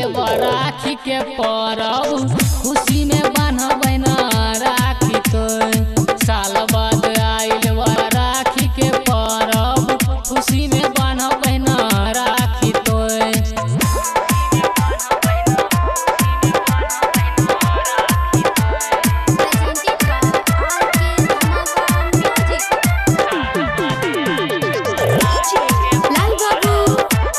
बा राखी के परब खुशी में बान्हबै न राखी तो साल बाद आइल बा राखी के परब खुशी में बान्हबै न राखी तो Presented by RK Dhamaka Music. Lal Babu.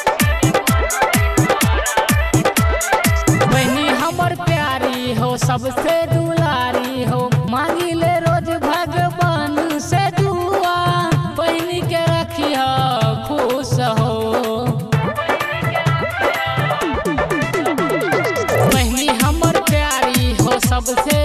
बहनी हमर प्यारी हो सबसे दुलारी हो मांगी ले रोज भगवान से दुआ बहनी के रखी खुश हो बहनी हमर प्यारी हो सबसे